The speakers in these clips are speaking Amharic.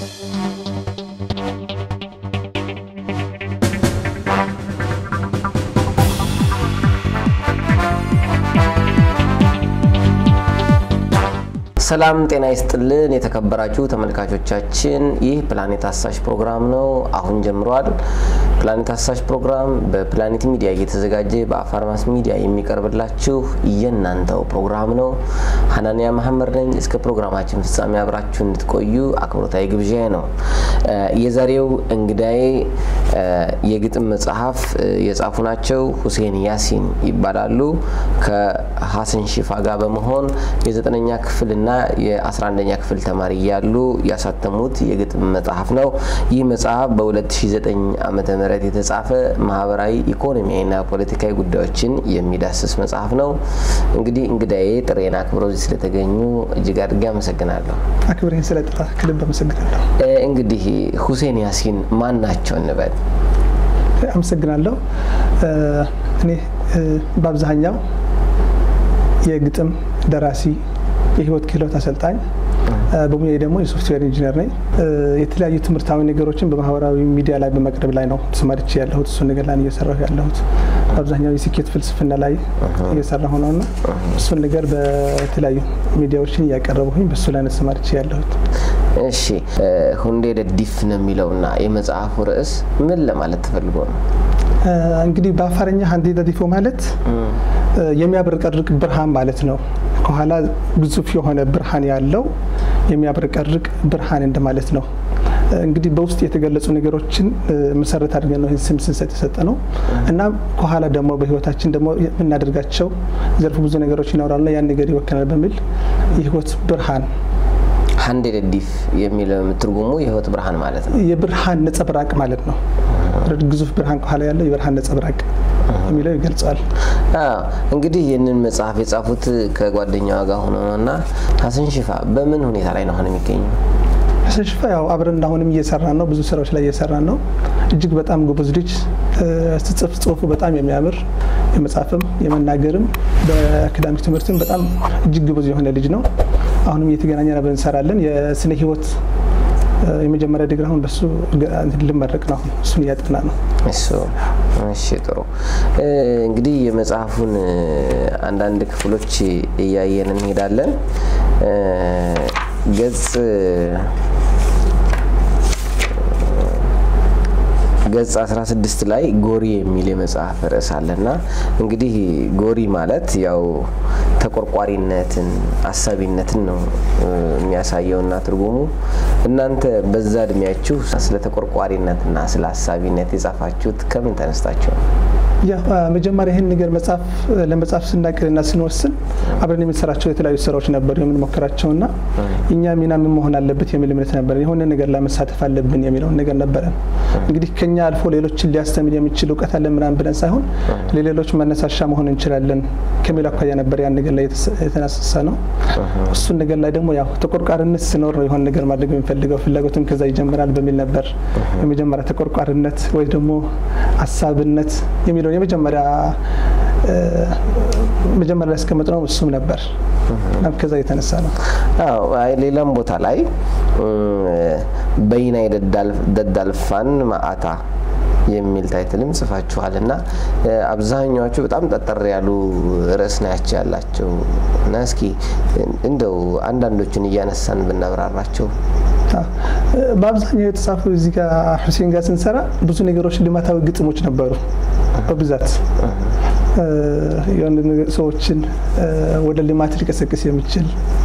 ሰላም ጤና ይስጥልን የተከበራችሁ ተመልካቾቻችን፣ ይህ ፕላኔት አሳሽ ፕሮግራም ነው። አሁን ጀምሯል። ፕላኔት አሳሽ ፕሮግራም በፕላኔት ሚዲያ እየተዘጋጀ በአፋር ማስ ሚዲያ የሚቀርብላችሁ የእናንተው ፕሮግራም ነው። ሀናንያ መሐመድ ነኝ። እስከ ፕሮግራማችን ፍጻሜ አብራችሁ እንድትቆዩ አክብሮታዊ ግብዣ ነው። የዛሬው እንግዳዬ የግጥም መጽሐፍ የጻፉ ናቸው። ሁሴን ያሲን ይባላሉ። ከሀሰን ሺፋ ጋር በመሆን የዘጠነኛ ክፍልና የ11ኛ ክፍል ተማሪ እያሉ ያሳተሙት የግጥም መጽሐፍ ነው። ይህ መጽሐፍ በ2009 ዓ ም የተጻፈ ማህበራዊ፣ ኢኮኖሚያዊና ፖለቲካዊ ጉዳዮችን የሚዳስስ መጽሐፍ ነው። እንግዲህ እንግዳዬ ጥሬን አክብረው እዚህ ስለተገኙ እጅግ አድርጌ አመሰግናለሁ። አክብሬን ስለጠራ ክልብ አመሰግናለሁ። እንግዲህ ሁሴን ያሲን ማን ናቸው እንበል? አመሰግናለሁ። እኔ በአብዛኛው የግጥም ደራሲ የህይወት ክህሎት አሰልጣኝ በሙያዬ ደግሞ የሶፍትዌር ኢንጂነር ነኝ። የተለያዩ ትምህርታዊ ነገሮችን በማህበራዊ ሚዲያ ላይ በመቅረብ ላይ ነው ተሰማርቼ ያለሁት። እሱን ነገር ላይ እየሰራሁ ያለሁት በአብዛኛው የስኬት ፍልስፍና ላይ እየሰራሁ ነው እና እሱን ነገር በተለያዩ ሚዲያዎችን እያቀረቡኝ በእሱ ላይ ነው ተሰማርቼ ያለሁት። እሺ፣ ሁንዴ ደዲፍ ነው የሚለውና የመጽሐፉ ርዕስ ምን ለማለት ተፈልጎ ነው? እንግዲህ በአፋርኛ ሀንዴ ደዲፎ ማለት የሚያብረቀርቅ ብርሃን ማለት ነው። ከኋላ ግዙፍ የሆነ ብርሃን ያለው የሚያብረቀርቅ ብርሃን እንደማለት ነው። እንግዲህ በውስጥ የተገለጹ ነገሮችን መሰረት አድርገን ነው ስም ስንሰጥ የሰጠ ነው እና ከኋላ ደግሞ በህይወታችን ደግሞ የምናደርጋቸው ዘርፍ ብዙ ነገሮች ይኖራሉና ያን ነገር ይወክላል በሚል የህይወት ብርሃን ሀንዴ ደዲፍ የሚለው ትርጉሙ የህይወት ብርሃን ማለት ነው። የብርሃን ነጸብራቅ ማለት ነው። ግዙፍ ብርሃን ከኋላ ያለው የብርሃን ነጸብራቅ የሚለው ይገልጸዋል። እንግዲህ ይህንን መጽሐፍ የጻፉት ከጓደኛዋ ጋር ሆኖ ነው እና ሀሰን ሽፋ በምን ሁኔታ ላይ ነው አሁን የሚገኘው? ሀሰን ሽፋ ያው አብረን አሁንም እየሰራን ነው፣ ብዙ ስራዎች ላይ እየሰራን ነው። እጅግ በጣም ጎበዝ ልጅ፣ ስጽፍ ጽሁፉ በጣም የሚያምር የመጻፍም የመናገርም በአካዳሚክ ትምህርትም በጣም እጅግ ጎበዝ የሆነ ልጅ ነው። አሁንም እየተገናኘን አብረን እንሰራለን። የስነ ህይወት የመጀመሪያ ዲግሪ አሁን በሱ ልመረቅ ነው። አሁን እሱን እያጠና ነው። እሱ እሺ፣ ጥሩ እንግዲህ የመጽሐፉን አንዳንድ ክፍሎች እያየን እንሄዳለን። ገጽ ገጽ 16 ላይ ጎሪ የሚል የመጽሐፍ ርዕስ አለና እንግዲህ ጎሪ ማለት ያው ተቆርቋሪነትን አሳቢነትን ነው የሚያሳየውና ትርጉሙ እናንተ በዛ እድሜያችሁ ስለ ተቆርቋሪነትና ስለ አሳቢነት የጻፋችሁት ከምን ተነስታችሁ ነው? መጀመሪያ ይህን ነገር መጽሐፍ ለመጽሐፍ ስናቅድና ስንወስን አብረን የምንሰራቸው የተለያዩ ስራዎች ነበሩ የምንሞክራቸው እና እኛ ሚና ምን መሆን አለበት የሚል እምነት ነበር። የሆነ ነገር ላይ መሳተፍ አለብን የሚለውን ነገር ነበረን። እንግዲህ ከኛ አልፎ ሌሎችን ሊያስተምር የሚችል እውቀት አለን ምናምን ብለን ሳይሆን ለሌሎች መነሳሻ መሆን እንችላለን ከሚል አኳያ ነበር ያን ነገር ላይ የተነሳሳ ነው። እሱን ነገር ላይ ደግሞ ያው ተቆርቋሪነት ሲኖር ነው የሆነ ነገር ማድረግ የሚፈልገው ፍላጎትም ከዛ ይጀምራል በሚል ነበር የመጀመሪያ ተቆርቋሪነት ወይ ደግሞ አሳብነት የሚለው የመጀመሪያ መጀመሪያ ያስቀመጥ ነው እሱም ነበር። ከዛ የተነሳ ነው። አዎ ሌላም ቦታ ላይ በይና የደዳልፋን ማአታ የሚል ታይትልም ጽፋችኋል እና አብዛኛዎቹ በጣም ጠጠር ያሉ ርዕስ ናቸው ያላቸው እና እስኪ እንደው አንዳንዶቹን እያነሳን ብናብራራቸው። በአብዛኛው የተጻፉ እዚህ ጋር ሁሴን ጋር ስንሰራ ብዙ ነገሮች ልማታዊ ግጥሞች ነበሩ በብዛት የሆነ ሰዎችን ወደ ልማት ሊቀሰቅስ የሚችል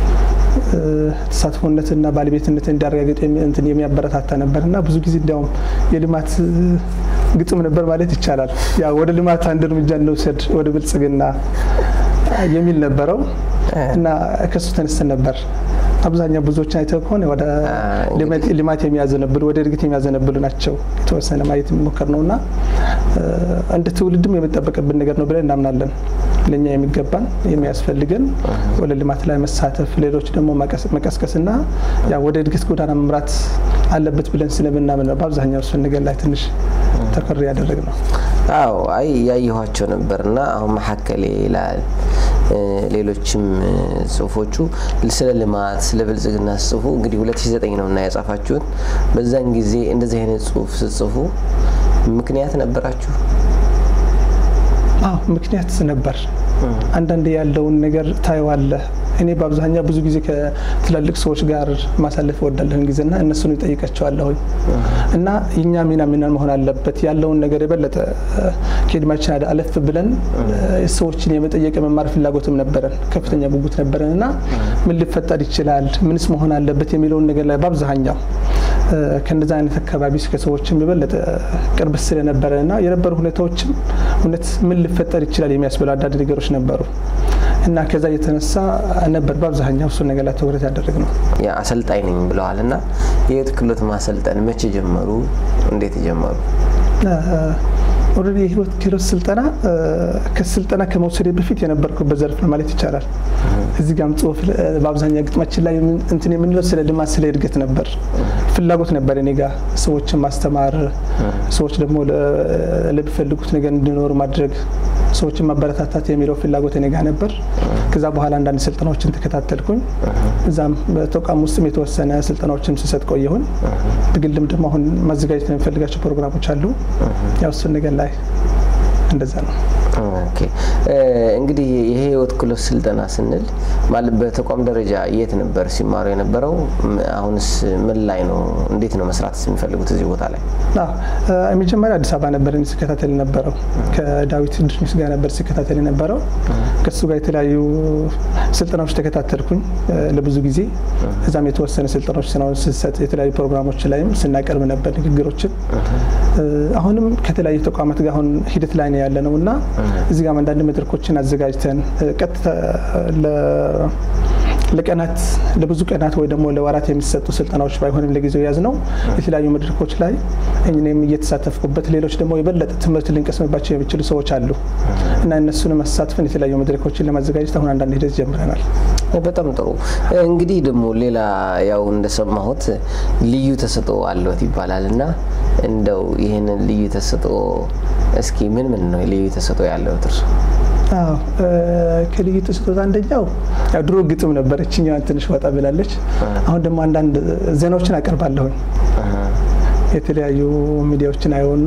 ተሳትፎነትና ባለቤትነት እንዲያረጋግጥ እንትን የሚያበረታታ ነበር እና ብዙ ጊዜ እንዲያውም የልማት ግጥም ነበር ማለት ይቻላል። ያ ወደ ልማት አንድ እርምጃ እንውሰድ ወደ ብልጽግና የሚል ነበረው እና ከሱ ተነስተን ነበር አብዛኛው ብዙዎችን አይተው ከሆነ ወደ ልማት የሚያዘነብሉ ወደ እድገት የሚያዘነብሉ ናቸው የተወሰነ ማየት የሚሞከር ነው እና እንደ ትውልድም የሚጠበቅብን ነገር ነው ብለን እናምናለን። ለእኛ የሚገባን የሚያስፈልገን ወደ ልማት ላይ መሳተፍ፣ ሌሎች ደግሞ መቀስቀስና ወደ እድገት ጎዳና መምራት አለበት ብለን ስለምናምን ነው በአብዛኛው እሱን ነገር ላይ ትንሽ ተኮር ያደረግ ነው። አዎ አይ ያየኋቸው ነበርና አሁን መሀከሌ ይላል ሌሎችም ጽሁፎቹ ስለ ልማት ስለ ብልጽግና ስጽፉ እንግዲህ 2009 ነው እና የጻፋችሁት። በዛን ጊዜ እንደዚህ አይነት ጽሁፍ ስጽፉ ምክንያት ነበራችሁ? አዎ ምክንያት ነበር። አንዳንድ ያለውን ነገር ታየዋለህ። እኔ በአብዛኛው ብዙ ጊዜ ከትላልቅ ሰዎች ጋር ማሳለፍ እወዳለሁኝ ጊዜና እነሱን ይጠይቃቸዋለሁኝ እና የኛ ሚና ሚና መሆን አለበት ያለውን ነገር የበለጠ ከእድሜያችን አለፍ ብለን ሰዎችን የመጠየቅ የመማር ፍላጎትም ነበረን፣ ከፍተኛ ጉጉት ነበረን እና ምን ሊፈጠር ይችላል፣ ምንስ መሆን አለበት የሚለውን ነገር ላይ በአብዛኛው ከእንደዛ አይነት አካባቢ ከሰዎችም የበለጠ ቅርብ ስለነበረ እና የነበሩ ሁኔታዎችም እውነት ምን ሊፈጠር ይችላል የሚያስብሉ አንዳንድ ነገሮች ነበሩ እና ከዛ የተነሳ ነበር በአብዛኛው እሱን ነገር ላይ ትኩረት ያደረግ ነው። አሰልጣኝ ነኝ ብለዋል እና የህይወት ክህሎት ማሰልጠን መቼ ጀመሩ? እንዴት ጀመሩ? ኦልሬዲ የህይወት ክህሎት ስልጠና ከስልጠና ከመውሰድ በፊት የነበርኩበት ዘርፍ ነው ማለት ይቻላል። እዚህ ጋም ጽሁፍ በአብዛኛው ግጥማችን ላይ እንትን የምንለው ስለ ልማት ስለ እድገት ነበር። ፍላጎት ነበር እኔ ጋ ሰዎችን ማስተማር፣ ሰዎች ደግሞ ለሚፈልጉት ነገር እንዲኖሩ ማድረግ፣ ሰዎችን ማበረታታት የሚለው ፍላጎት እኔ ጋ ነበር። ከዛ በኋላ አንዳንድ ስልጠናዎችን ተከታተልኩኝ። እዛም በተቋም ውስጥም የተወሰነ ስልጠናዎችን ስሰጥ ቆየሁኝ። በግልም ደግሞ አሁን ማዘጋጀት የሚፈልጋቸው ፕሮግራሞች አሉ። ያው እሱን ነገር ላይ እንደዛ ነው። ኦኬ እንግዲህ የህይወት ክህሎት ስልጠና ስንል ማለት በተቋም ደረጃ የት ነበር ሲማሩ የነበረው? አሁንስ ምን ላይ ነው? እንዴት ነው መስራት የሚፈልጉት እዚህ ቦታ ላይ? መጀመሪያ አዲስ አበባ ነበር ሲከታተል የነበረው ከዳዊት ድርሚስ ጋር ነበር ሲከታተል የነበረው። ከሱ ጋር የተለያዩ ስልጠናዎች ተከታተልኩኝ ለብዙ ጊዜ። እዛም የተወሰነ ስልጠናዎች ስናውን ስሰጥ የተለያዩ ፕሮግራሞች ላይም ስናቀርብ ነበር ንግግሮችን። አሁንም ከተለያዩ ተቋማት ጋር አሁን ሂደት ላይ ነው ያለ ነው እና እዚህ ጋር አንዳንድ መድረኮችን አዘጋጅተን ቀጥታ ለቀናት ለብዙ ቀናት ወይ ደግሞ ለወራት የሚሰጡ ስልጠናዎች ባይሆንም ለጊዜው ያዝ ነው የተለያዩ መድረኮች ላይ እኔም እየተሳተፍኩበት፣ ሌሎች ደግሞ የበለጠ ትምህርት ልንቀስምባቸው የሚችሉ ሰዎች አሉ እና እነሱንም አሳትፈን የተለያዩ መድረኮችን ለማዘጋጀት አሁን አንዳንድ ሂደት ጀምረናል። በጣም ጥሩ። እንግዲህ ደግሞ ሌላ ያው እንደሰማሁት ልዩ ተሰጥኦ አለዎት ይባላል እና እንደው ይህንን ልዩ ተሰጥኦ እስኪ ምን ምን ነው ልዩ ተሰጥኦ ያለዎት እርሱ? ከልዩ ተሰጥኦት አንደኛው ያው ድሮ ግጥም ነበር፣ እችኛዋን ትንሽ ወጣ ብላለች። አሁን ደግሞ አንዳንድ ዜናዎችን አቀርባለሁኝ የተለያዩ ሚዲያዎችን አየውና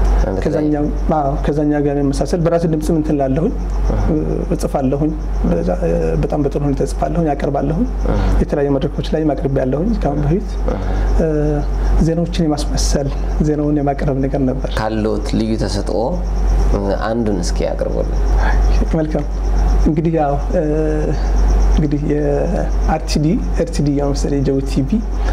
ከዛኛ ጋር የመሳሰል በራስ ድምጽ እንትን ላለሁኝ እጽፋለሁኝ። በጣም በጥሩ ሁኔታ እጽፋለሁኝ፣ አቀርባለሁኝ። የተለያዩ መድረኮች ላይ ማቅረብ ያለሁኝ ከአሁን በፊት ዜናዎችን የማስመሰል ዜናውን የማቅረብ ነገር ነበር። ካለዎት ልዩ ተሰጥኦ አንዱን እስኪ ያቅርቡልን። መልካም እንግዲህ ያው እንግዲህ የአርቲዲ ኤርቲዲ ያው መሰለኝ የጀቡቲ ቲቪ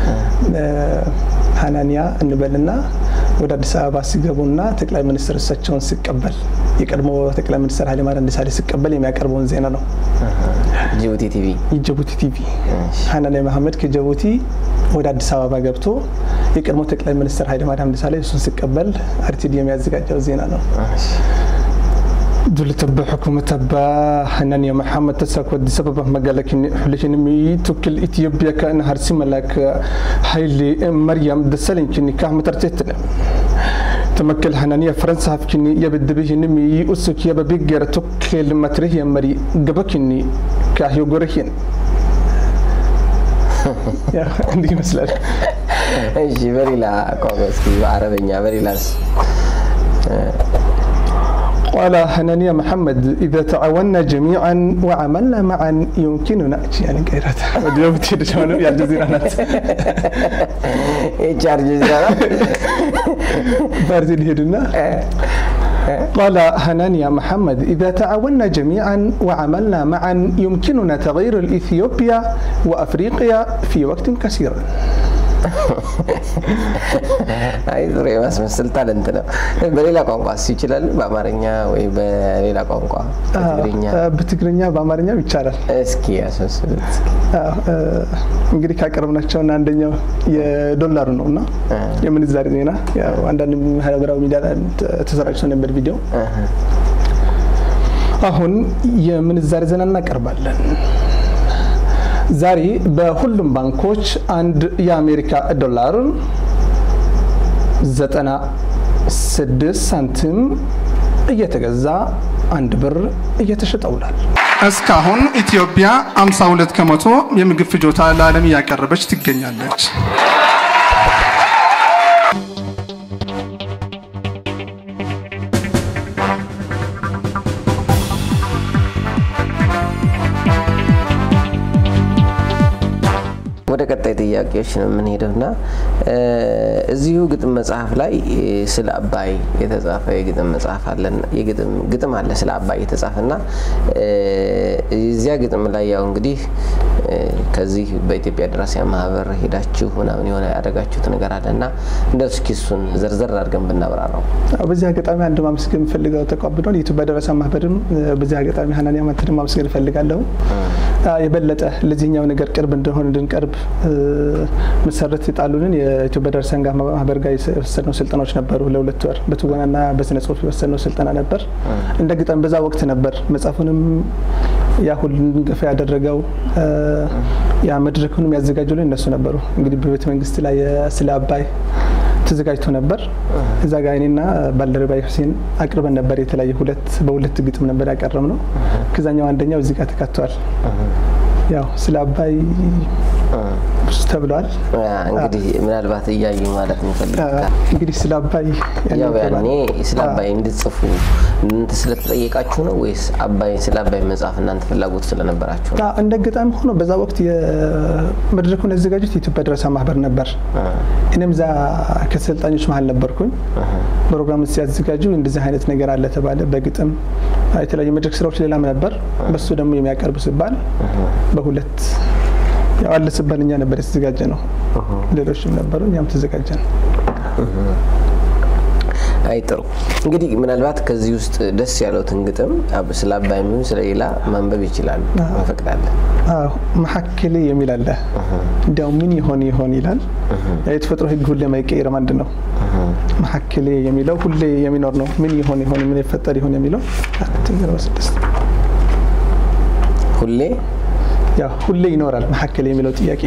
ሀናኒያ እንበልና ወደ አዲስ አበባ ሲገቡና ጠቅላይ ሚኒስትር እሳቸውን ሲቀበል የቀድሞ ጠቅላይ ሚኒስትር ኃይለማርያም ደሳለኝ ሲቀበል የሚያቀርበውን ዜና ነው። ጅቡቲ ቲቪ የጅቡቲ ቲቪ ሀናኒያ መሀመድ ከጅቡቲ ወደ አዲስ አበባ ገብቶ የቀድሞ ጠቅላይ ሚኒስትር ኃይለማርያም ደሳለኝ እሱን ሲቀበል አርቲዲ የሚያዘጋጀው ዜና ነው። دول تبع حكومة تبع حنان يا محمد تساك ودي سبب مقالة كني حلشين مي توكل إثيوبيا كأن هرسي ملاك حيلي مريم دسالين كني كاه مترتيتنا تمكل حنانية فرنسا هفكني يبد به نمي أسك يبا بيجر توكل متره يا مري قبكني كاه يقرهين يا عندي مسألة እሺ በሌላ ቋንቋ እስኪ በአረበኛ በሌላስ قال حنانيا محمد إذا تعاوننا جميعا وعملنا معا يمكننا يعني قيرات وديو بتير شلون يا الجزيرة ناس ኤችአር ጀዚራ بارزين هيدنا قال حنانيا محمد إذا تعاوننا جميعا وعملنا معا يمكننا تغيير الإثيوبيا وأفريقيا في وقت قصير አይ ጥሩ የማስመሰል ታለንት ነው። በሌላ ቋንቋ ስ ይችላል? በአማርኛ ወይ በሌላ ቋንቋ በትግርኛ? በትግርኛ በአማርኛም ይቻላል። እስኪ ያስመስሉት። እንግዲህ ካቀረብናቸውና አንደኛው የዶላሩ ነው እና የምንዛሬ ዜና ያው አንዳንድ ማህበራዊ ሚዲያ ተሰራጭቶ ነበር ቪዲዮ። አሁን የምንዛሬ ዜና እናቀርባለን። ዛሬ በሁሉም ባንኮች አንድ የአሜሪካ ዶላር 96 ሳንቲም እየተገዛ አንድ ብር እየተሸጠ ውሏል። እስካሁን ኢትዮጵያ 52 ከመቶ የምግብ ፍጆታ ለዓለም እያቀረበች ትገኛለች። ወደ ቀጣይ ጥያቄዎች ነው የምንሄደው እና እዚሁ ግጥም መጽሐፍ ላይ ስለ አባይ የተጻፈ የግጥም መጽሐፍ አለን ግጥም አለ ስለ አባይ የተጻፈ እና እዚያ ግጥም ላይ ያው እንግዲህ ከዚህ በኢትዮጵያ ደራሲያን ማህበር ሄዳችሁ ምናምን የሆነ ያደረጋችሁት ነገር አለ እና እንደ እስኪ እሱን ዘርዘር አድርገን ብናብራራው። በዚህ አጋጣሚ አንድ ማመስገን የምፈልገው ተቋብሎ የኢትዮጵያ ደራሲያን ማህበርም በዚህ አጋጣሚ ሀናንያ ማንተን ማመስገን እፈልጋለሁ። የበለጠ ለዚህኛው ነገር ቅርብ እንደሆን እንድንቀርብ መሰረት የጣሉንን የኢትዮጵያ ደራሲያን ማህበር ጋር የወሰድነው ስልጠናዎች ነበሩ። ለሁለት ወር በትወናና በስነ ጽሁፍ የወሰድነው ስልጠና ነበር። እንደ ግጠም በዛ ወቅት ነበር መጽሐፉንም ያ ሁሉ እንድንገፋ ያደረገው ያ መድረኩንም ያዘጋጁልን እነሱ ነበሩ። እንግዲህ በቤተ መንግስት ላይ ስለ አባይ ተዘጋጅቶ ነበር። እዛ ጋር እኔና ባልደረባይ ሁሴን አቅርበን ነበር። የተለያየ ሁለት በሁለት ግጥም ነበር ያቀረብ ነው። ከዛኛው አንደኛው እዚህ ጋር ተካተዋል። ያው ስለ አባይ ብዙ ተብለዋል። እንግዲህ ምናልባት እያዩ ማለት እንፈልግ እንግዲህ ስለ አባይ ያው ያኔ ስለ አባይ እንድትጽፉ እናንተ ስለተጠየቃችሁ ነው ወይስ አባይ ስለ አባይ መጽሐፍ እናንተ ፍላጎት ስለነበራችሁ ነው? እንደ ገጣሚ ሆኖ በዛ ወቅት የመድረኩን ያዘጋጁት የኢትዮጵያ ደራሲያን ማህበር ነበር። እኔም እዛ ከተሰልጣኞች መሀል ነበርኩኝ። ፕሮግራም ሲያዘጋጁ እንደዚህ አይነት ነገር አለ ተባለ። በግጥም የተለያዩ መድረክ ስራዎች ሌላም ነበር። በሱ ደግሞ የሚያቀርብ ሲባል በሁለት ያው አለ ሲባል እኛ ነበር የተዘጋጀ ነው። ሌሎችም ነበሩ፣ እኛም ተዘጋጀ ነው። አይ ጥሩ እንግዲህ ምናልባት ከዚህ ውስጥ ደስ ያለውትን ግጥም ስለ አባይ የሚሆን ስለ ሌላ ማንበብ ይችላሉ፣ እንፈቅዳለን። መሀከሌ የሚል አለ። እንዲያው ምን ይሆን ይሆን ይላል። የተፈጥሮ ሕግ ሁሌ ማይቀየርም አንድ ነው። መሀከሌ የሚለው ሁሌ የሚኖር ነው። ምን ይሆን ይሆን ምን ይፈጠር ይሆን የሚለው ሁሌ ያው ሁሌ ይኖራል። መሀከሌ የሚለው ጥያቄ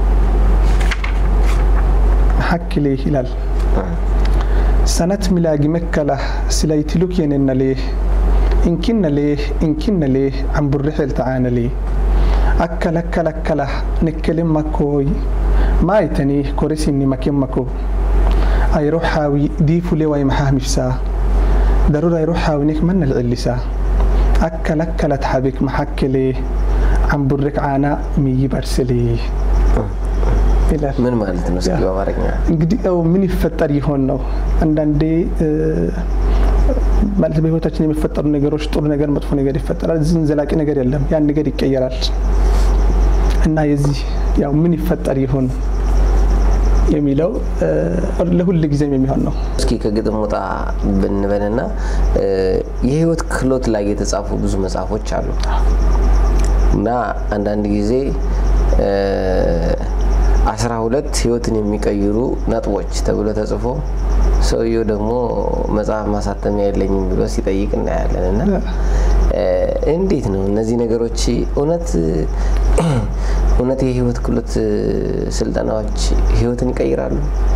መሀከሌ ይላል ሰነት ሚላጊ መከላህ ስላይትሉክ የነነሌህ እንኪነሌህ እንኪነሌህ አንቡርሕል ተዓነሌ አከለከለከላህ ንክልም መኮይ ማይተኒህ ኮሪሲኒ መኬመኮ አይሮሓዊ ዲፉሌ ዋይ መሓህሚፍሳ ደሩር አይሮሓዊኒክ መነልዕሊሳ አከለከለት ሓቢክ መሓክሌህ አንቡርክ ዓና ሚይበርስሌ ይላል። ምን ማለት ነው? እስኪ በአማርኛ እንግዲህ ያው ምን ይፈጠር ይሆን ነው። አንዳንዴ ማለት በህይወታችን የሚፈጠሩ ነገሮች ጥሩ ነገር፣ መጥፎ ነገር ይፈጠራል። እዚህን ዘላቂ ነገር የለም። ያን ነገር ይቀየራል እና የዚህ ያው ምን ይፈጠር ይሆን የሚለው ለሁል ጊዜም የሚሆን ነው። እስኪ ከግጥም ወጣ ብንበልና የህይወት ክህሎት ላይ የተጻፉ ብዙ መጽሐፎች አሉ እና አንዳንድ ጊዜ አስራ ሁለት ህይወትን የሚቀይሩ ነጥቦች ተብሎ ተጽፎ ሰውየው ደግሞ መጽሐፍ ማሳተሚያ የለኝም ብሎ ሲጠይቅ እናያለን። እና እንዴት ነው እነዚህ ነገሮች እውነት እውነት የህይወት ክህሎት ስልጠናዎች ህይወትን ይቀይራሉ?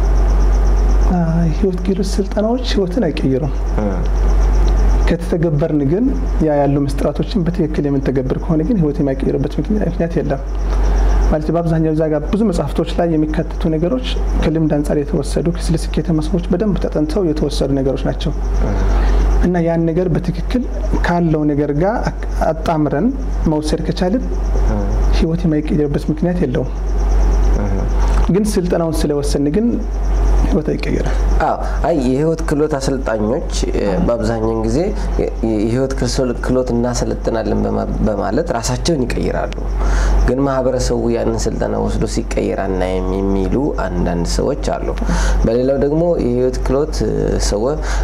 ህይወት ክህሎት ስልጠናዎች ህይወትን አይቀይሩም። ከተተገበርን ግን ያ ያሉ ምስጢራቶችን በትክክል የምንተገብር ከሆነ ግን ህይወት የማይቀይርበት ምክንያት የለም። ማለት በአብዛኛው እዛ ጋር ብዙ መጽሐፍቶች ላይ የሚካተቱ ነገሮች ከልምድ አንጻር የተወሰዱ ስለ ስኬታማ ሰዎች በደንብ ተጠንተው የተወሰዱ ነገሮች ናቸው እና ያን ነገር በትክክል ካለው ነገር ጋር አጣምረን መውሰድ ከቻልን ህይወት የማይቀየርበት ምክንያት የለውም። ግን ስልጠናውን ስለወሰን ግን ህይወት አይቀየርም። አዎ አይ የህይወት ክህሎት አሰልጣኞች በአብዛኛውን ጊዜ የህይወት ክህሎት እናሰለጥናለን በማለት ራሳቸውን ይቀይራሉ። ግን ማህበረሰቡ ያንን ስልጠና ወስዶ ሲቀየር አናይም የሚሉ አንዳንድ ሰዎች አሉ። በሌላው ደግሞ የህይወት ክህሎት ሰው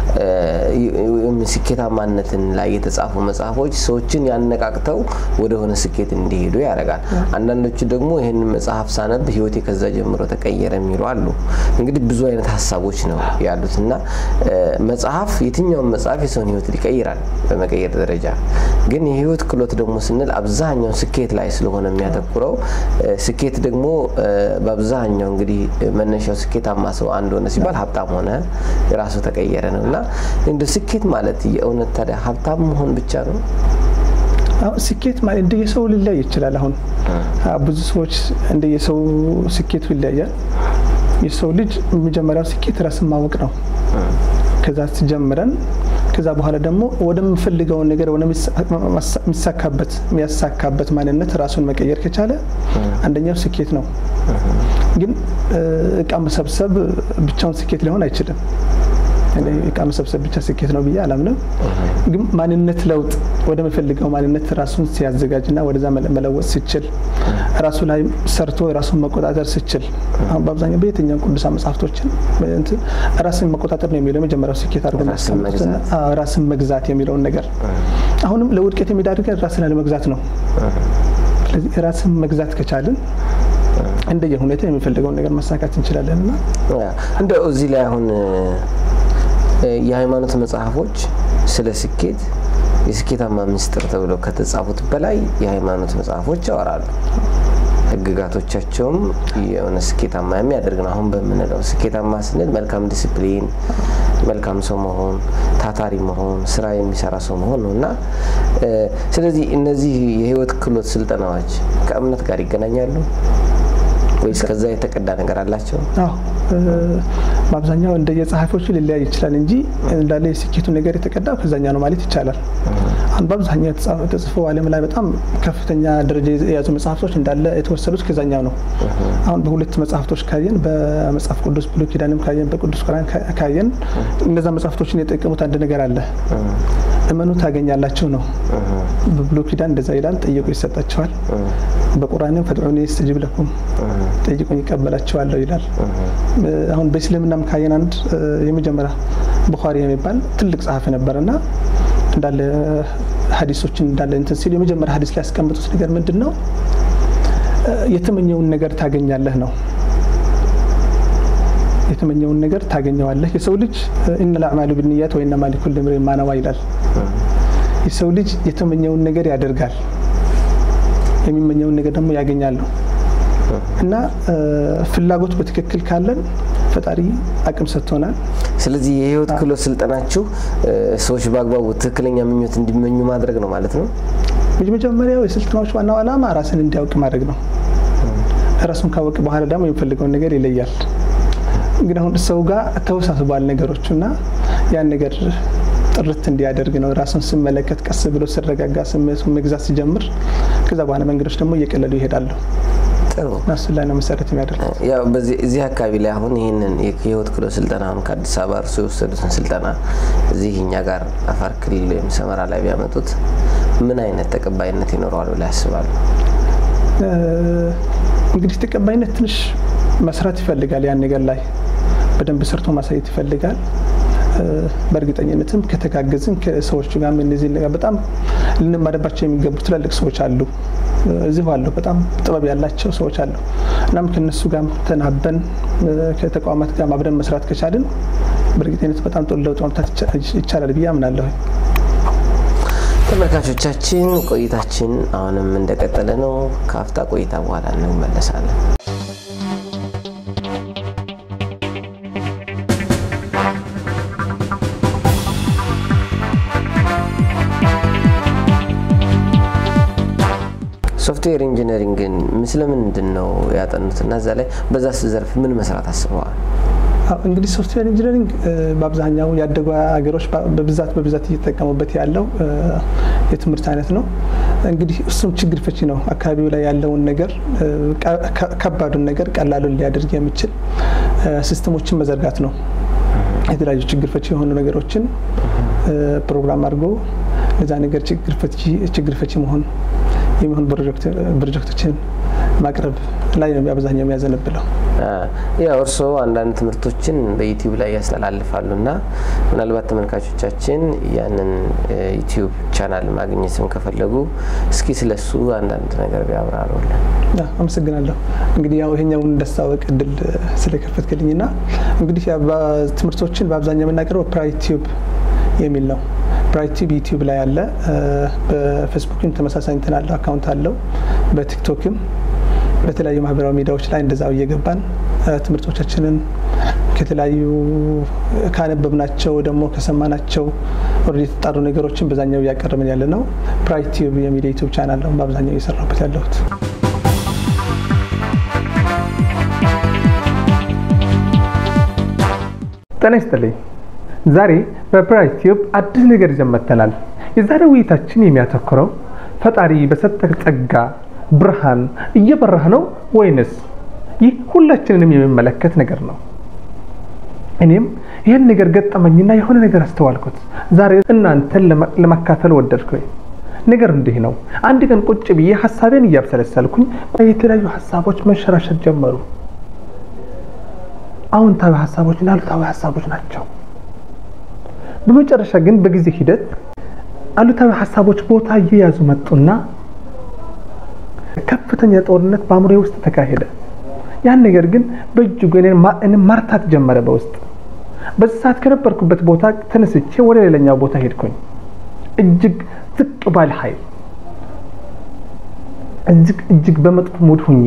ስኬታማነትን ላይ የተጻፉ መጽሐፎች ሰዎችን ያነቃቅተው ወደሆነ ስኬት እንዲሄዱ ያደርጋል። አንዳንዶቹ ደግሞ ይህንን መጽሐፍ ሳነብ ህይወቴ ከዛ ጀምሮ ተቀየረ የሚሉ አሉ። እንግዲህ ብዙ አይነት ሀሳቦች ነው ያሉት እና መጽሐፍ የትኛውን መጽሐፍ የሰውን ህይወት ይቀይራል በመቀየር ደረጃ። ግን የህይወት ክህሎት ደግሞ ስንል አብዛኛው ስኬት ላይ ስለሆነ የሚያተኩረው ስኬት ደግሞ በአብዛኛው እንግዲህ መነሻው ስኬታማ ሰው አንድ ሆነ ሲባል ሀብታም ሆነ የራሱ ተቀየረ ነው እና እንደ ስኬት ማለት የእውነት ታዲያ ሀብታም መሆን ብቻ ነው? አሁን ስኬት ማለት እንደየሰው ሊለያይ ይችላል። አሁን ብዙ ሰዎች እንደየሰው ስኬቱ ይለያያል። የሰው ልጅ መጀመሪያው ስኬት ራስን ማወቅ ነው። ከዛ ጀምረን ከዛ በኋላ ደግሞ ወደምፈልገውን ነገር የሚሳካበት የሚያሳካበት ማንነት ራሱን መቀየር ከቻለ አንደኛው ስኬት ነው። ግን እቃ መሰብሰብ ብቻውን ስኬት ሊሆን አይችልም። እቃ መሰብሰብ ብቻ ስኬት ነው ብዬ አላምንም። ግን ማንነት ለውጥ ወደሚፈልገው ማንነት ራሱን ሲያዘጋጅና ወደዛ መለወጥ ሲችል ራሱ ላይ ሰርቶ ራሱን መቆጣጠር ሲችል አሁን በአብዛኛው በየትኛው ቅዱሳን መጽሐፍቶችን ራስን መቆጣጠር ነው የሚለው የመጀመሪያው ስኬት አድርጎ ራስን መግዛት የሚለውን ነገር አሁንም ለውድቀት የሚዳርገን ራስን አለመግዛት ነው። ስለዚህ ራስን መግዛት ከቻልን እንደየ ሁኔታ የሚፈልገውን ነገር ማሳካት እንችላለን እና እንደው እዚህ ላይ አሁን የሃይማኖት መጽሐፎች ስለ ስኬት የስኬታማ ምስጢር ተብለው ከተጻፉት በላይ የሃይማኖት መጽሐፎች ያወራሉ። ህግጋቶቻቸውም የሆነ ስኬታማ የሚያደርግ ነው። አሁን በምንለው ስኬታማ ስንል መልካም ዲስፕሊን፣ መልካም ሰው መሆን፣ ታታሪ መሆን፣ ስራ የሚሰራ ሰው መሆን ነው እና ስለዚህ እነዚህ የህይወት ክህሎት ስልጠናዎች ከእምነት ጋር ይገናኛሉ ወይስ ከዛ የተቀዳ ነገር አላቸው? በአብዛኛው እንደ የጸሐፊዎቹ ሊለያይ ይችላል እንጂ እንዳለ የስኬቱ ነገር የተቀዳው ከዛኛ ነው ማለት ይቻላል። አሁን በአብዛኛው ተጽፎ ዓለም ላይ በጣም ከፍተኛ ደረጃ የያዙ መጽሐፍቶች እንዳለ የተወሰዱት ከዛኛው ነው። አሁን በሁለት መጽሐፍቶች ካየን፣ በመጽሐፍ ቅዱስ ብሉይ ኪዳንም ካየን፣ በቅዱስ ቁርአን ካየን እነዛ መጽሐፍቶችን የጠቀሙት አንድ ነገር አለ። እመኑ ታገኛላችሁ ነው። በብሉይ ኪዳን እንደዛ ይላል፣ ጠይቁ ይሰጣችኋል። በቁርአንም ፈድዑኒ የስተጂብ ለኩም ጠይቁኝ ይቀበላችኋለሁ ይላል። አሁን በእስልምናም ካየን አንድ የመጀመሪያ ቡኻሪ የሚባል ትልቅ ጸሐፊ ነበርና እንዳለ ሀዲሶችን እንዳለ እንትን ሲሉ የመጀመሪያ ሀዲስ ላይ ያስቀምጡት ነገር ምንድን ነው? የተመኘውን ነገር ታገኛለህ ነው። የተመኘውን ነገር ታገኘዋለህ። የሰው ልጅ ኢነል አዕማሉ ቢንኒያት ወኢነማ ሊኩሊ ኢምሪኢን ማ ነዋ ይላል። የሰው ልጅ የተመኘውን ነገር ያደርጋል፣ የሚመኘውን ነገር ደግሞ ያገኛሉ። እና ፍላጎት በትክክል ካለን ፈጣሪ አቅም ሰጥቶናል። ስለዚህ የህይወት ክህሎት ስልጠናችሁ ሰዎች በአግባቡ ትክክለኛ ምኞት እንዲመኙ ማድረግ ነው ማለት ነው። መጀመሪያው የስልጠናዎች ዋናው ዓላማ ራስን እንዲያውቅ ማድረግ ነው። ራሱን ካወቅ በኋላ ደግሞ የሚፈልገውን ነገር ይለያል። ግን አሁን ሰው ጋር ተወሳስቧል ነገሮቹ እና ያን ነገር ጥርት እንዲያደርግ ነው። ራሱን ስመለከት ቀስ ብሎ ሲረጋጋ ስሜቱን መግዛት ሲጀምር ከዛ በኋላ መንገዶች ደግሞ እየቀለሉ ይሄዳሉ። ጥሩ እሱ ላይ ነው መሰረት የሚያደርገው። ያው በዚህ እዚህ አካባቢ ላይ አሁን ይህንን የህይወት ክህሎት ስልጠና አሁን ከአዲስ አበባ እርሱ የወሰዱትን ስልጠና እዚህ እኛ ጋር አፋር ክልል ወይም ሰመራ ላይ ቢያመጡት ምን አይነት ተቀባይነት ይኖረዋል ብላ ያስባሉ? እንግዲህ ተቀባይነት ትንሽ መስራት ይፈልጋል። ያን ነገር ላይ በደንብ ሰርቶ ማሳየት ይፈልጋል። በእርግጠኝነትም ከተጋገዝን ከሰዎቹ ጋር እነዚህ ነገር በጣም ልንማርባቸው የሚገቡ ትላልቅ ሰዎች አሉ፣ እዚሁ አሉ። በጣም ጥበብ ያላቸው ሰዎች አሉ። እናም ከነሱ ጋር ተናበን ከተቋማት ጋር አብረን መስራት ከቻልን በእርግጠኝነት በጣም ጥሩ ለውጥ ማምጣት ይቻላል ብዬ አምናለሁ። ተመልካቾቻችን ቆይታችን አሁንም እንደቀጠለ ነው። ከአፍታ ቆይታ በኋላ እንመለሳለን። ሶፍትዌር ኢንጂነሪንግን ስለምንድን ነው ያጠኑት እና እዛ ላይ በዛ ዘርፍ ምን መስራት አስበዋል? እንግዲህ ሶፍትዌር ኢንጂነሪንግ በአብዛኛው ያደጉ ሀገሮች በብዛት በብዛት እየተጠቀሙበት ያለው የትምህርት አይነት ነው። እንግዲህ እሱም ችግር ፈቺ ነው። አካባቢው ላይ ያለውን ነገር ከባዱን ነገር ቀላሉን ሊያደርግ የሚችል ሲስተሞችን መዘርጋት ነው። የተለያዩ ችግር ፈቺ የሆኑ ነገሮችን ፕሮግራም አድርጎ ለዛ ነገር ችግር ፈቺ መሆን የሚሆን ፕሮጀክቶችን ማቅረብ ላይ ነው አብዛኛው የሚያዘነብለው። ያው እርስዎ አንዳንድ ትምህርቶችን በዩቲዩብ ላይ ያስተላልፋሉ እና ምናልባት ተመልካቾቻችን ያንን ዩቲዩብ ቻናል ማግኘትም ከፈለጉ እስኪ ስለሱ አንዳንድ ነገር ቢያብራሩልን። አመሰግናለሁ። እንግዲህ ያው ይሄኛውን እንዳስታወቅ እድል ስለከፈትክልኝና እንግዲህ ትምህርቶችን በአብዛኛው የምናቀርበው ፕራይት ቲዩብ የሚል ነው። ብራይት ቲቪ ዩቲዩብ ላይ አለ። በፌስቡክም ተመሳሳይ እንትን አለው አካውንት አለው። በቲክቶክም በተለያዩ ማህበራዊ ሚዲያዎች ላይ እንደዛው እየገባን ትምህርቶቻችንን ከተለያዩ ካነበብናቸው ደግሞ ከሰማናቸው ወደ የተጣሩ ነገሮችን በዛኛው እያቀረብን ያለ ነው። ብራይት ቲዩብ የሚል ዩቱብ ቻናል ነው በአብዛኛው እየሰራበት ያለሁት። ጤና ይስጥልኝ። ዛሬ በብራይት ቲዩብ አዲስ ነገር ይዘን መጥተናል። የዛሬ ውይይታችን የሚያተኩረው ፈጣሪ በሰጠህ ጸጋ ብርሃን እየበራህ ነው ወይንስ? ይህ ሁላችንንም የሚመለከት ነገር ነው። እኔም ይህን ነገር ገጠመኝና የሆነ ነገር አስተዋልኩት። ዛሬ እናንተን ለማካፈል ወደድኩኝ። ነገር እንዲህ ነው። አንድ ቀን ቁጭ ብዬ ሀሳቤን እያብሰለሰልኩኝ የተለያዩ ሀሳቦች መንሸራሸር ጀመሩ። አዎንታዊ ሀሳቦችና አሉታዊ ሀሳቦች ናቸው። በመጨረሻ ግን በጊዜ ሂደት አሉታዊ ሀሳቦች ቦታ እየያዙ መጡና ከፍተኛ ጦርነት በአእምሮዬ ውስጥ ተካሄደ። ያን ነገር ግን በእጅጉ እኔን ማርታት ጀመረ በውስጥ። በዚህ ሰዓት ከነበርኩበት ቦታ ተነስቼ ወደ ሌላኛው ቦታ ሄድኩኝ። እጅግ ዝቅ ባለ ኃይል እጅግ እጅግ በመጥፎ ሙድ ሁኜ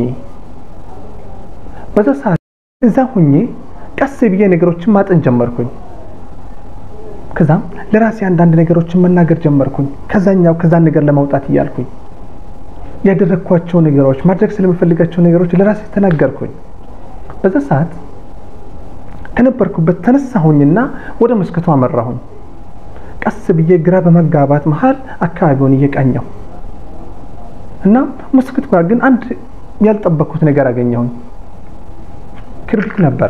በዛ ሰዓት እዛ ሁኜ ቀስ ብዬ ነገሮችን ማጠን ጀመርኩኝ። ከዛም ለራሴ አንዳንድ ነገሮችን መናገር ጀመርኩኝ። ከዛኛው ከዛን ነገር ለማውጣት እያልኩኝ ያደረግኳቸው ነገሮች ማድረግ ስለምፈልጋቸው ነገሮች ለራሴ ተናገርኩኝ። በዛ ሰዓት ከነበርኩበት ተነሳሁኝና ወደ መስኮቱ አመራሁኝ። ቀስ ብዬ ግራ በመጋባት መሀል አካባቢውን እየቃኘሁ እና መስኮት ጋር ግን አንድ ያልጠበቅኩት ነገር አገኘሁኝ። ክርቢት ነበር።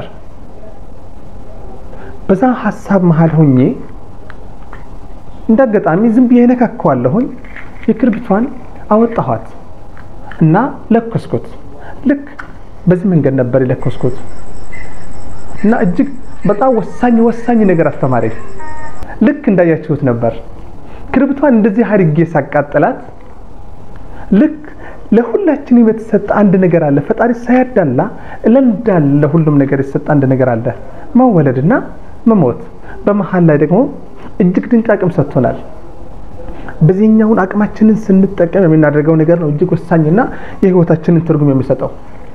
በዛ ሀሳብ መሀል ሆኜ እንደ አጋጣሚ ዝም ብዬ ነካከዋለሁኝ። የክርቢቷን አወጣኋት እና ለኮስኩት። ልክ በዚህ መንገድ ነበር የለኮስኩት እና እጅግ በጣም ወሳኝ ወሳኝ ነገር አስተማሪ። ልክ እንዳያችሁት ነበር ክርቢቷን እንደዚህ አድርጌ ሳቃጥላት ልክ ለሁላችንም የተሰጠ አንድ ነገር አለ። ፈጣሪ ሳያዳላ ለእንዳለ ለሁሉም ነገር የተሰጠ አንድ ነገር አለ፣ መወለድና መሞት። በመሀል ላይ ደግሞ እጅግ ድንቅ አቅም ሰጥቶናል። በዚህኛውን አቅማችንን ስንጠቀም የምናደርገው ነገር ነው እጅግ ወሳኝና የህይወታችንን ትርጉም የሚሰጠው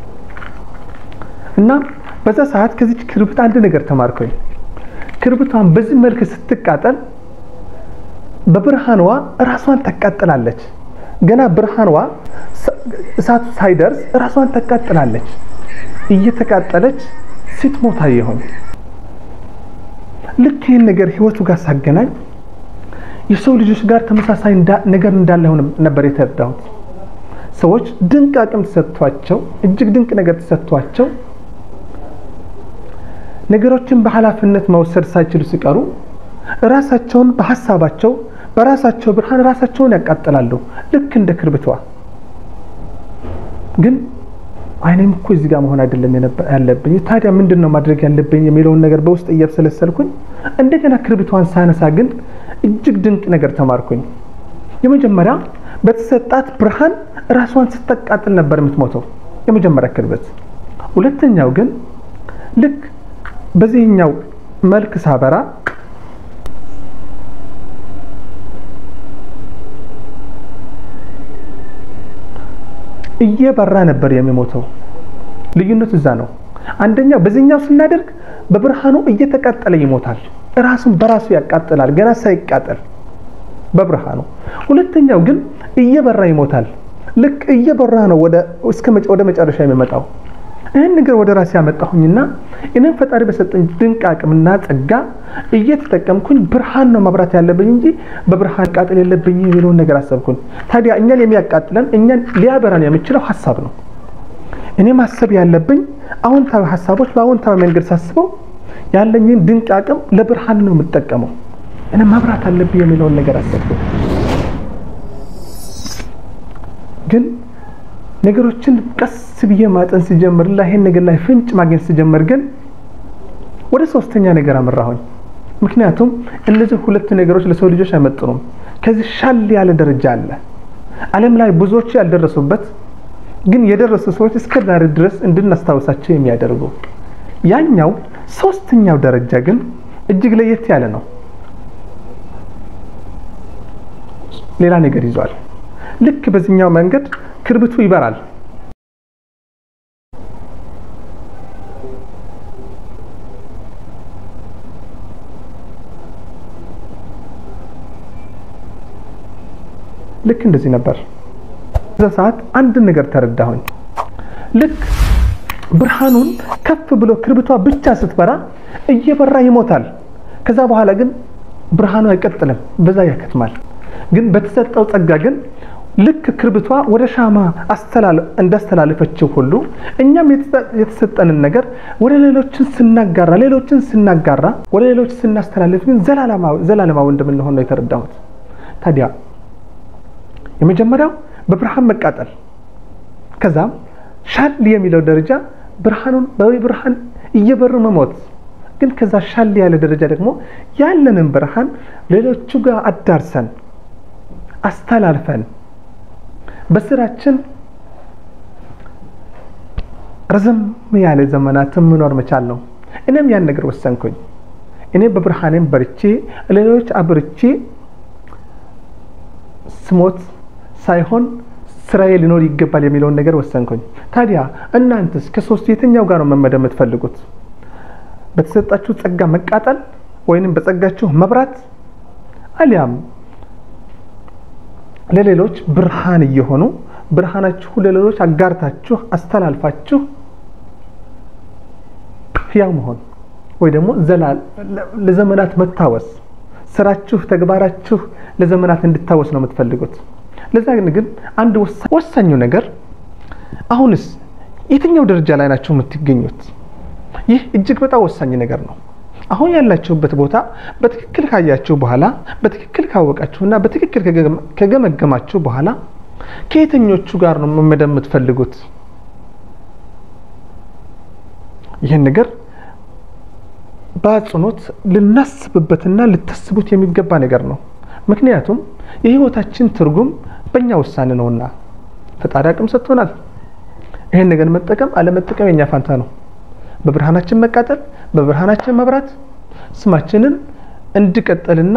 እና በዛ ሰዓት ከዚች ክርቢት አንድ ነገር ተማርኩኝ። ክርቢቷን በዚህ መልክ ስትቃጠል በብርሃንዋ ራሷን ታቃጥላለች። ገና ብርሃንዋ እሳቱ ሳይደርስ ራሷን ታቃጥላለች። እየተቃጠለች ስትሞት አየሁኝ። ልክ ይህን ነገር ህይወቱ ጋር ሳገናኝ የሰው ልጆች ጋር ተመሳሳይ ነገር እንዳለ ነበር የተረዳሁት። ሰዎች ድንቅ አቅም ተሰጥቷቸው እጅግ ድንቅ ነገር ተሰጥቷቸው ነገሮችን በኃላፊነት መውሰድ ሳይችሉ ሲቀሩ ራሳቸውን በሀሳባቸው በራሳቸው ብርሃን ራሳቸውን ያቃጥላሉ። ልክ እንደ ክርቢቷ። ግን አይኔም እኮ እዚህ ጋር መሆን አይደለም ያለብኝ፣ ታዲያ ምንድን ነው ማድረግ ያለብኝ የሚለውን ነገር በውስጥ እያብሰለሰልኩኝ እንደገና ክርቢቷን ሳነሳ ግን እጅግ ድንቅ ነገር ተማርኩኝ። የመጀመሪያ በተሰጣት ብርሃን ራሷን ስታቃጥል ነበር የምትሞተው የመጀመሪያ ክርቢት። ሁለተኛው ግን ልክ በዚህኛው መልክ ሳበራ እየበራ ነበር የሚሞተው። ልዩነቱ እዛ ነው። አንደኛው በዚህኛው ስናደርግ በብርሃኑ እየተቃጠለ ይሞታል። ራሱን በራሱ ያቃጥላል ገና ሳይቃጠል በብርሃኑ። ሁለተኛው ግን እየበራ ይሞታል። ልክ እየበራ ነው ወደ መጨረሻ የሚመጣው። ይህን ነገር ወደ ራሴ ያመጣሁኝና እኔም ፈጣሪ በሰጠኝ ድንቅ አቅምና ጸጋ እየተጠቀምኩኝ ብርሃን ነው ማብራት ያለብኝ እንጂ በብርሃን ቃጠል የለብኝ የሚለውን ነገር አሰብኩኝ። ታዲያ እኛን የሚያቃጥለን እኛን ሊያበራን የሚችለው ሀሳብ ነው። እኔ ማሰብ ያለብኝ አዎንታዊ ሀሳቦች በአዎንታዊ መንገድ ሳስበው ያለኝን ድንቅ አቅም ለብርሃን ነው የምጠቀመው። እኔ ማብራት አለብኝ የሚለውን ነገር አሰብኩ። ግን ነገሮችን ቀስ ብዬ ማጠን ሲጀምር ላ ይሄን ነገር ላይ ፍንጭ ማግኘት ሲጀምር ግን ወደ ሶስተኛ ነገር አመራሁኝ። ምክንያቱም እነዚህ ሁለት ነገሮች ለሰው ልጆች አይመጥኑም። ከዚህ ሻል ያለ ደረጃ አለ። ዓለም ላይ ብዙዎች ያልደረሱበት ግን የደረሱ ሰዎች እስከ ዛሬ ድረስ እንድናስታውሳቸው የሚያደርጉ ያኛው ሶስተኛው ደረጃ ግን እጅግ ለየት ያለ ነው። ሌላ ነገር ይዟል። ልክ በዚህኛው መንገድ ክርቢቱ ይበራል። ልክ እንደዚህ ነበር። በዛ ሰዓት አንድ ነገር ተረዳሁኝ። ልክ ብርሃኑን ከፍ ብሎ ክርቢቷ ብቻ ስትበራ እየበራ ይሞታል። ከዛ በኋላ ግን ብርሃኑ አይቀጥልም፣ በዛ ያከትማል። ግን በተሰጠው ጸጋ ግን ልክ ክርቢቷ ወደ ሻማ እንዳስተላለፈችው ሁሉ እኛም የተሰጠንን ነገር ወደ ሌሎችን ስናጋራ ሌሎችን ስናጋራ ወደ ሌሎች ስናስተላልፍ ግን ዘላለማዊ እንደምንሆን ነው የተረዳሁት። ታዲያ የመጀመሪያው በብርሃን መቃጠል፣ ከዛም ሻል የሚለው ደረጃ ብርሃኑን በብርሃን እየበሩ መሞት ግን ከዛ ሻል ያለ ደረጃ ደግሞ ያለንን ብርሃን ሌሎቹ ጋር አዳርሰን አስተላልፈን በስራችን ረዘም ያለ ዘመናትን መኖር መቻል ነው። እኔም ያን ነገር ወሰንኩኝ። እኔ በብርሃኔም በርቼ ሌሎች አብርቼ ስሞት ሳይሆን ስራዬ ሊኖር ይገባል የሚለውን ነገር ወሰንኩኝ። ታዲያ እናንተስ ከሶስቱ የትኛው ጋር ነው መመደብ የምትፈልጉት? በተሰጣችሁ ጸጋ መቃጠል ወይንም በጸጋችሁ መብራት አሊያም ለሌሎች ብርሃን እየሆኑ ብርሃናችሁ ለሌሎች አጋርታችሁ አስተላልፋችሁ ህያው መሆን ወይ ደግሞ ለዘመናት መታወስ ስራችሁ፣ ተግባራችሁ ለዘመናት እንድታወስ ነው የምትፈልጉት። ለዛ ግን አንድ ወሳኙ ነገር አሁንስ የትኛው ደረጃ ላይ ናቸው የምትገኙት? ይህ እጅግ በጣም ወሳኝ ነገር ነው። አሁን ያላችሁበት ቦታ በትክክል ካያችሁ በኋላ በትክክል ካወቃችሁና በትክክል ከገመገማችሁ በኋላ ከየትኞቹ ጋር ነው መመደብ የምትፈልጉት? ይህን ነገር በአጽንኦት ልናስብበትና ልታስቡት የሚገባ ነገር ነው። ምክንያቱም የህይወታችን ትርጉም በእኛ ውሳኔ ነውና ፈጣሪ አቅም ሰጥቶናል። ይህን ነገር መጠቀም አለመጠቀም የኛ ፋንታ ነው። በብርሃናችን መቃጠል፣ በብርሃናችን መብራት ስማችንን እንዲቀጥልና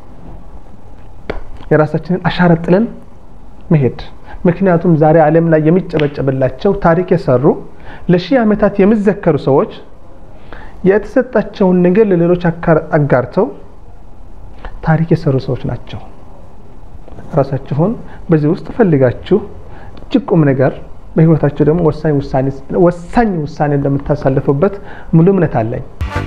የራሳችንን አሻራ ጥለን መሄድ። ምክንያቱም ዛሬ ዓለም ላይ የሚጨበጨብላቸው ታሪክ የሰሩ ለሺህ ዓመታት የሚዘከሩ ሰዎች የተሰጣቸውን ነገር ለሌሎች አጋርተው ታሪክ የሰሩ ሰዎች ናቸው። ራሳችሁን በዚህ ውስጥ ፈልጋችሁ እጅግ ቁም ነገር በህይወታችሁ ደግሞ ወሳኝ ውሳኔ እንደምታሳልፉበት ሙሉ እምነት አለኝ።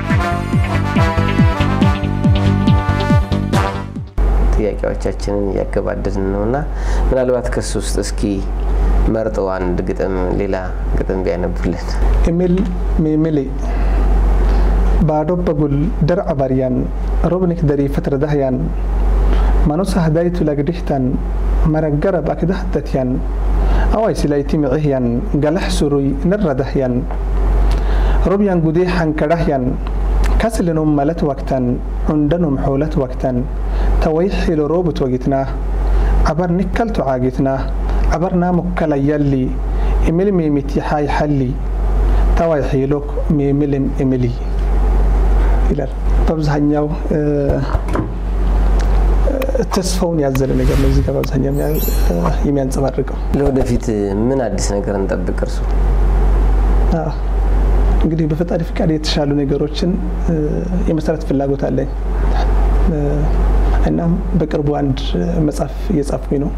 ጥያቄዎቻችንን እያገባደድን ነው እና ምናልባት ከሱ ውስጥ እስኪ መርጠው አንድ ግጥም ሌላ ግጥም ቢያነቡልን። ኤሚል ሜሜሌ ባዶ በጉል ደርዐ ባርያን ሮብኒክ ደሪ ፈትረ ዳህያን ማኑሳ ህዳይቱ ለግድህታን መረገረብ አክዳህተትያን awai silayti micihyan galax suruy naradahyan robyan gudeexan kadhahyan kaslinum malat wagtan cundanum xoolat wagtan taway xilo roobut wagitnaa cabar nikkaltu caagitnaa cabarnaa mukkala yalli imil miimitiixaay xalli taway xiilok miimilim imili ይላል በአብዛኛው ተስፋውን ያዘለ ነገር ነው እዚህ ጋር በአብዛኛው የሚያንጸባርቀው። ለወደፊት ምን አዲስ ነገር እንጠብቅ? እርሱ እንግዲህ በፈጣሪ ፍቃድ የተሻሉ ነገሮችን የመስራት ፍላጎት አለኝ። እናም በቅርቡ አንድ መጽሐፍ እየጻፍኩኝ ነው።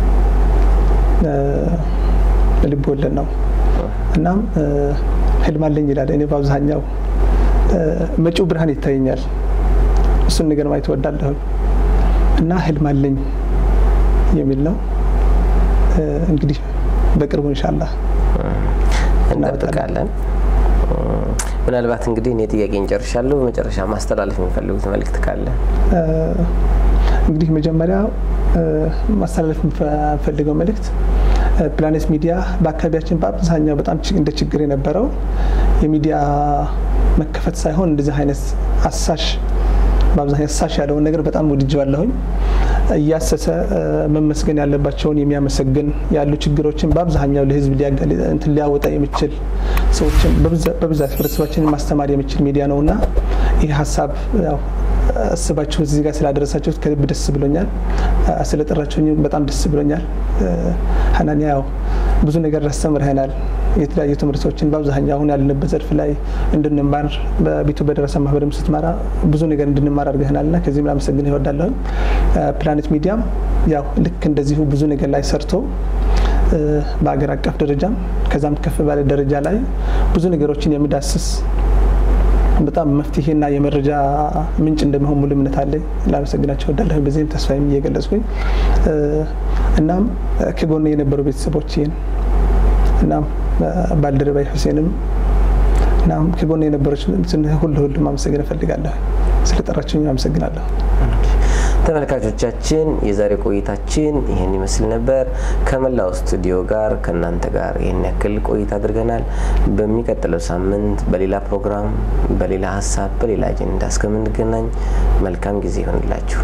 ልብ ወለድ ነው። እናም ህልም አለኝ ይላል። እኔ በአብዛኛው መጪው ብርሃን ይታየኛል። እሱን ነገር ማየት እወዳለሁኝ እና ህልም አለኝ የሚል ነው። እንግዲህ በቅርቡ ኢንሻላህ እንጠብቃለን። ምናልባት እንግዲህ እኔ ጥያቄ እንጨርሻለሁ። በመጨረሻ ማስተላለፍ የሚፈልጉት መልእክት ካለ እንግዲህ መጀመሪያ ማስተላለፍ የምፈልገው መልእክት ፕላኔት ሚዲያ በአካባቢያችን በአብዛኛው በጣም እንደ ችግር የነበረው የሚዲያ መከፈት ሳይሆን እንደዚህ አይነት አሳሽ በአብዛኛው አሳሽ ያለውን ነገር በጣም ወድጀዋለሁኝ። እያሰሰ መመስገን ያለባቸውን የሚያመሰግን ያሉ ችግሮችን በአብዛኛው ለህዝብ እንትን ሊያወጣ የሚችል ሰዎችን በብዛት ህብረተሰባችንን ማስተማር የሚችል ሚዲያ ነው እና ይህ ሀሳብ ያው አስባችሁ እዚህ ጋር ስላደረሳችሁት ከልብ ደስ ብሎኛል። ስለጠራችሁኝ በጣም ደስ ብሎኛል። ሀናንያ ያው ብዙ ነገር አስተምርህናል። የተለያዩ ትምህርቶችን በአብዛኛው አሁን ያለንበት ዘርፍ ላይ እንድንማር በቤቱ በደረሰ ማህበርም ስትመራ ብዙ ነገር እንድንማር አድርገህናል እና ከዚህም ላመሰግንህ እወዳለሁ። ፕላኔት ሚዲያም ያው ልክ እንደዚሁ ብዙ ነገር ላይ ሰርቶ በአገር አቀፍ ደረጃም ከዛም ከፍ ባለ ደረጃ ላይ ብዙ ነገሮችን የሚዳስስ በጣም መፍትሄና የመረጃ ምንጭ እንደሚሆን ሙሉ እምነት አለ። ላመሰግናቸው እወዳለሁ። በዚህም ተስፋዬም እየገለጽኩኝ እናም ከጎኔ የነበሩ ቤተሰቦችን እናም ባልደረባይ ሁሴንም እናም ከጎኔ የነበሮች ሁሉ ሁሉ ማመሰግን እፈልጋለሁ። ስለጠራችሁኝ አመሰግናለሁ። ተመልካቾቻችን የዛሬ ቆይታችን ይህን ይመስል ነበር። ከመላው ስቱዲዮ ጋር ከእናንተ ጋር ይህን ያክል ቆይታ አድርገናል። በሚቀጥለው ሳምንት በሌላ ፕሮግራም፣ በሌላ ሀሳብ፣ በሌላ አጀንዳ እስከምንገናኝ መልካም ጊዜ ይሆንላችሁ።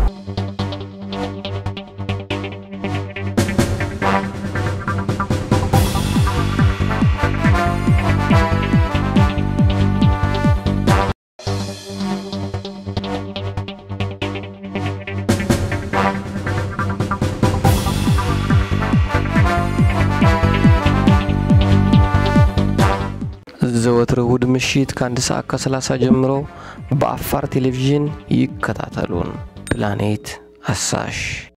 ዘወትር እሁድ ምሽት ከአንድ ሰዓት ከሰላሳ ጀምሮ በአፋር ቴሌቪዥን ይከታተሉን። ፕላኔት አሳሽ